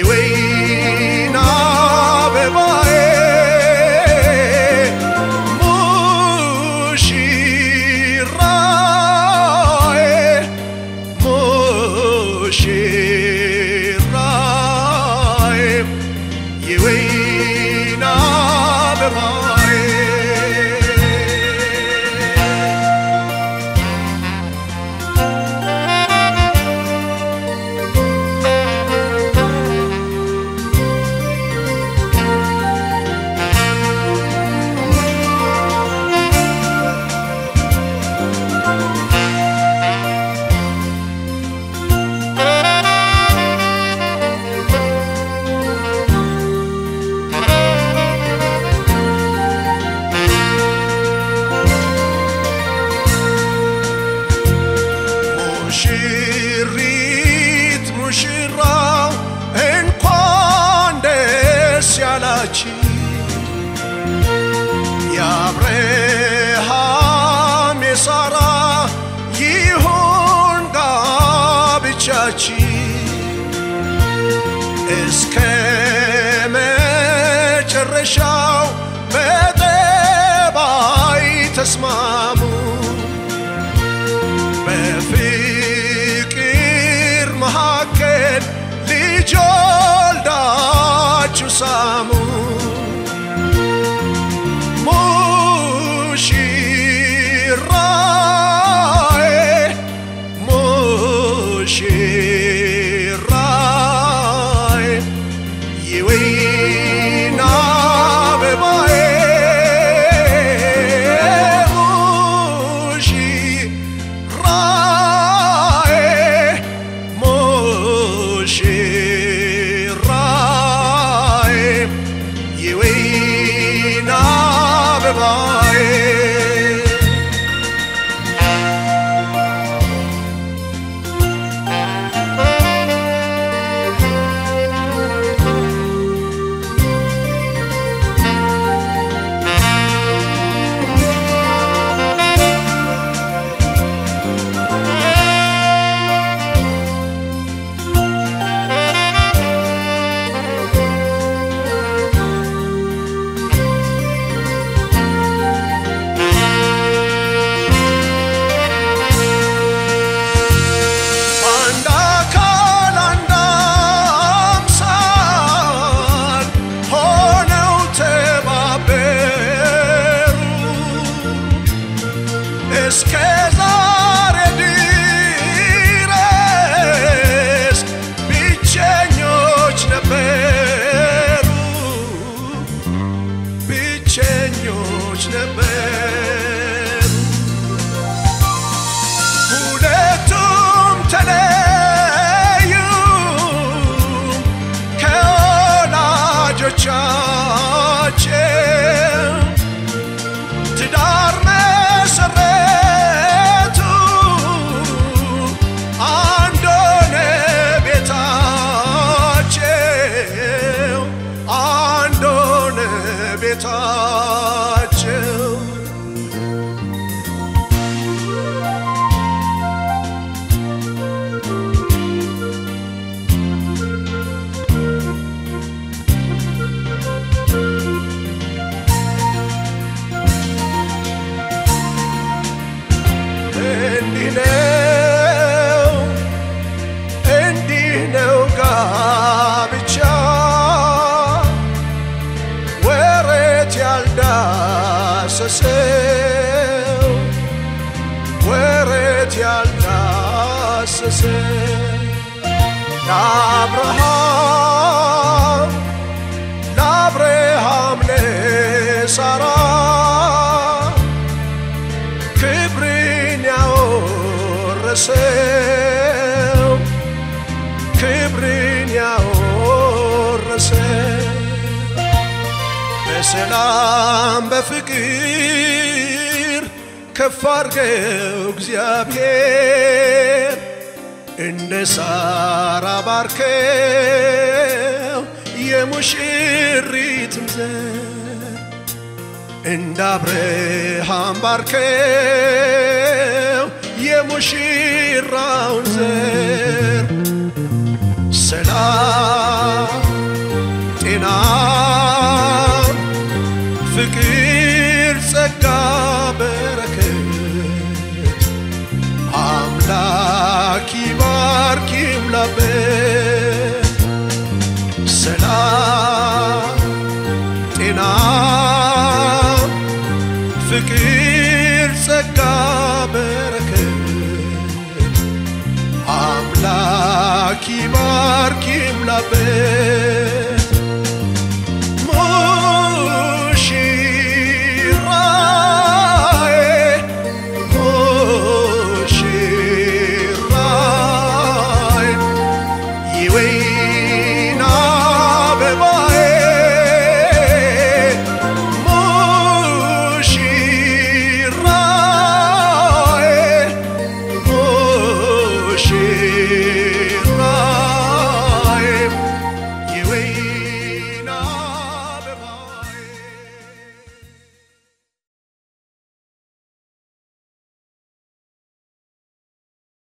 የወይን አበባዬ ሙሽራዬ ሙሽራዬ የወይን አበባዬ ሙሽሪት ሙሽራው እንኳን ደስ ያላችሁ የአብርሃም የሳራ ይሁን ጋብቻችሁ እስከ መጨረሻው በጠባይ ተስማሙ በፍቅር መካከል ልጅ ወልዳችሁ ሳሙ ሙሽራዬ ሙሽራዬ የወይን አበባዬ ሙሽራዬ ሙሽራዬ የወይን አበባዬ አንድ አካል አንድ አምሳል ሆነው ተባበሩ እስከ ዛሬ ድረስ ብቸኞች ነበሩ ብቸኞች ነበሩ ሁለቱም ተለዩ ከወላጆቻቸው ትዳር መሰረቱ አንድ ሆነ ቤታቸው አንድ ሆነ ቤታቸው እንዲህ ነው እንዲህ ነው ጋብቻ ወረት ያልዳሰሰው ወረት ያልዳሰሰው ለአብርሃም ለአብርሃም ለሳራ ክብርን ያወረሰው ክብርን ያወረሰው በሰላም በፍቅር ከፍ አድርገው እግዚአብሔር እንደ ሳራ ባርከው የሙሽሪትም ዘር እንደ አብርሃም ባርከው የሙሽራውን ዘር ሰላም ሰላም ጤና ፍቅር ጸጋ በረከት አምላክ ይባርክ ይምላበት ሙሽራዬ ሙሽራዬ የወይን አበባዬ ሙሽራዬ